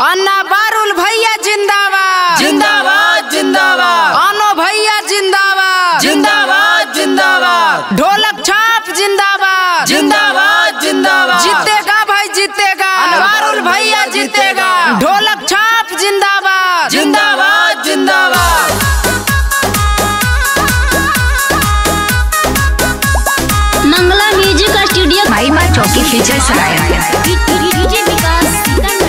अन्ना बारुल भैया जिंदाबाद जिंदाबाद जिंदाबाद अनो भैया जिंदाबाद जिंदाबाद जिंदाबाद ढोलक छाप जिंदाबाद जिंदाबाद जिंदाबाद जीतेगा भाई जीतेगा अनवारुल भैया जीतेगा। ढोलक छाप जिंदाबाद जिंदाबाद जिंदाबाद मंगला म्यूजिक स्टूडियो भाई माँ चौकी खींचे सराय डीजे विकास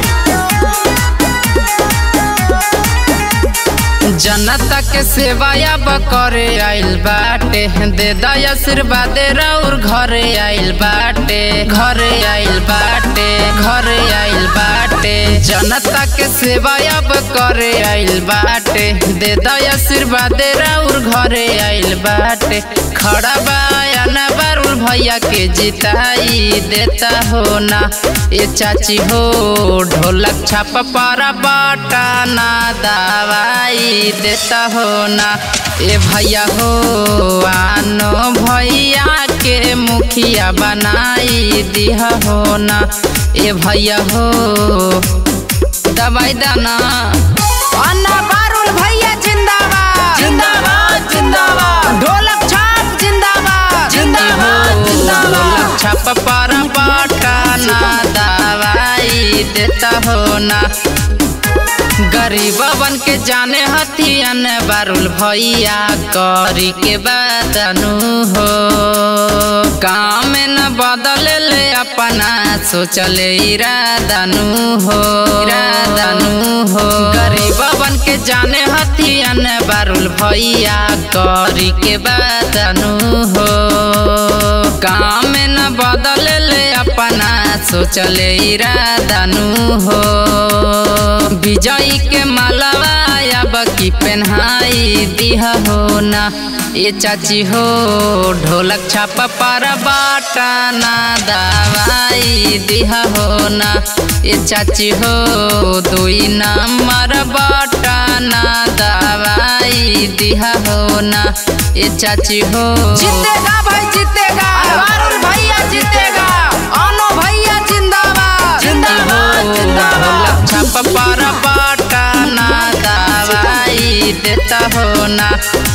जनता के सेवा अब करे आइल बाटे दे दया आशीर्वाद राउर घरे आइल बाटे घरे आइल बाटे घरे आइल बाटे जनता के सेवा अब करे आइल बाटे दे दया आशीर्वाद राउर घरे आइल बाटे खड़ा बायाना बारुल भैया के जिताई देता हो ना ये चाची हो ढोलक छाप पर बाटा ना दवाई देता हो ना ए भैया हो आनो भैया के मुखिया बनाई दिया हो ना ए भैया हो दवाई दाना अन्ना बारुल भैया जिंदाबाद जिंदाबाद जिंदाबाद ढोलक छाप जिंदाबाद जिंदाबाद, जिंदाबाद। ढोलक छाप पर बाटा ना दवाई देता हो ना गरीबवन के जाने हथियन बारुल भैया करी के बदनु हो काम में न बदल ले अपना सोचले इरादनु हो इरादनु हो गरीबवन के जाने हथियन बारुल भैया करी के बदनु हो काम में न बदल ले अपना सोचले इरादनु हो विजयी के मालवा अब की पेन्हाई दिहा हो ना ये चाची हो ढोलक छाप पर बाटा ना दवाई दिहा हो ना ये चाची हो दुई नंबर बाटा ना दवाई दिहा हो ना ये चाची हो जीतेगा भाई जीतेगा अनवारुल भैया जीतेगा अनो भैया जिंदाबाद जिंदाबाद, जिंदाबाद। ढोलक छाप पर बाटा ना दवाई देता हो ना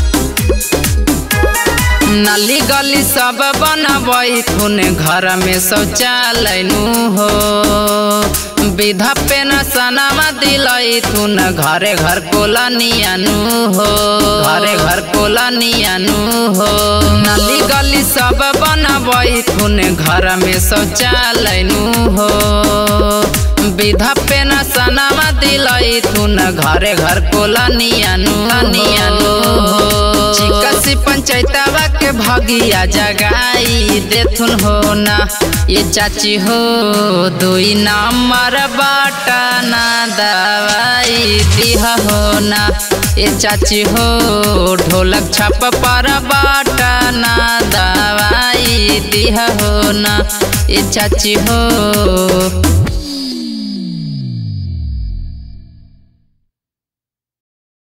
नली गली सब बनबै थुन घर में शौचालय नु हो विधा पेंशनमा दिलै थुन घरे घर कोलनियानु हो घरे घर कोलनियानु हो नली गली सब बनबै थुन घर में शौचालय नु हो विधा पेंशनमा दिलै थुन घरे घर कोलनियानु नियानु हो चिकसी पंचायतवा के भगिया जगाई देथुन हो ना ये चाची हो दुई नंबर बाटा ना दवाई दिहा हो ना ये चाची हो ढोलक छाप पर बाटा ना दवाई दिहा हो ना ये चाची हो